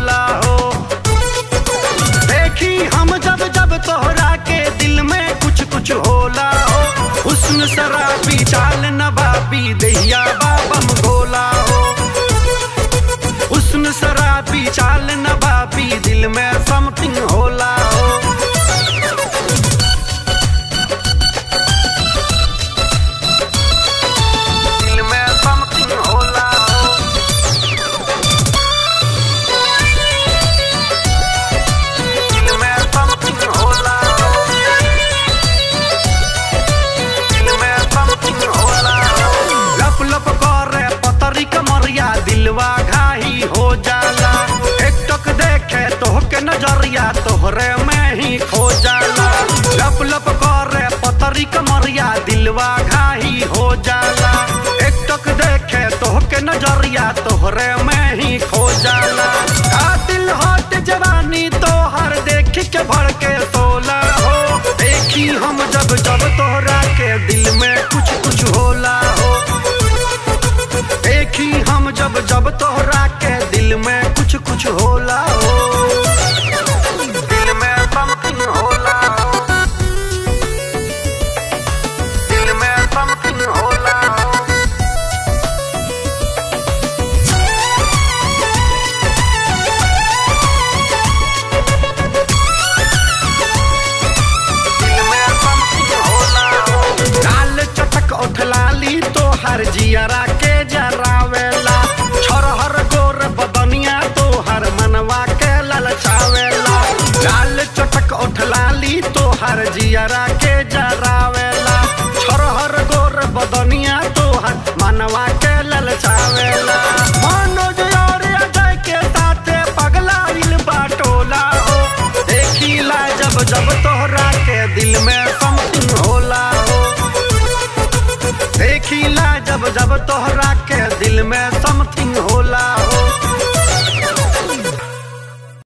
होला हो देखी हम जब जब तोहरा के दिल में कुछ कुछ होला हो हुस्न शराबी चाल नबाबी दहिया बाबम गोला हो हुस्न शराबी चाल नबाबी दिल में समथिंग होला हो दिल में समथिंग होला हो दिल में समथिंग होला हो दिल में समथिंग होला हो लप लप करे पतरी कमरिया दिलवा घाही हो जाला एक टक देखे तोहके नजरिया तोहरे में ही खो जाला लप लप करे पतरी कमरिया दिलवा घाही हो जाला एक टक देखे तोहके नजरिया तोहरे में ही खो जाला कातिल होट जवानी तोहर देख के भड़ के सोला हो देखी हम जब जब तोहरा के दिल में कुछ कुछ होला हो देखी हम जब जब तोहरा के दिल में कुछ कुछ होला हो दिल में समथिंग होला हो दिल में समथिंग होला हो दिल में समथिंग होला हो लाल चटक उठलाली तो हर जियरा के जरावेला छोरहर गोर बदनिया तो हर मनवा के ललचावेला लाल चटक उठलाली तो हर जियरा के जरावेला छोरहर गोर बदनिया तो हर मनवा के ललचावेला मनोज और अजय के साथे पगलाइल बाटोला हो देखीला जब जब तोहरा के दिल में समथिंग होला हो देखीला जब जब तोहरा के दिल में समथिंग होला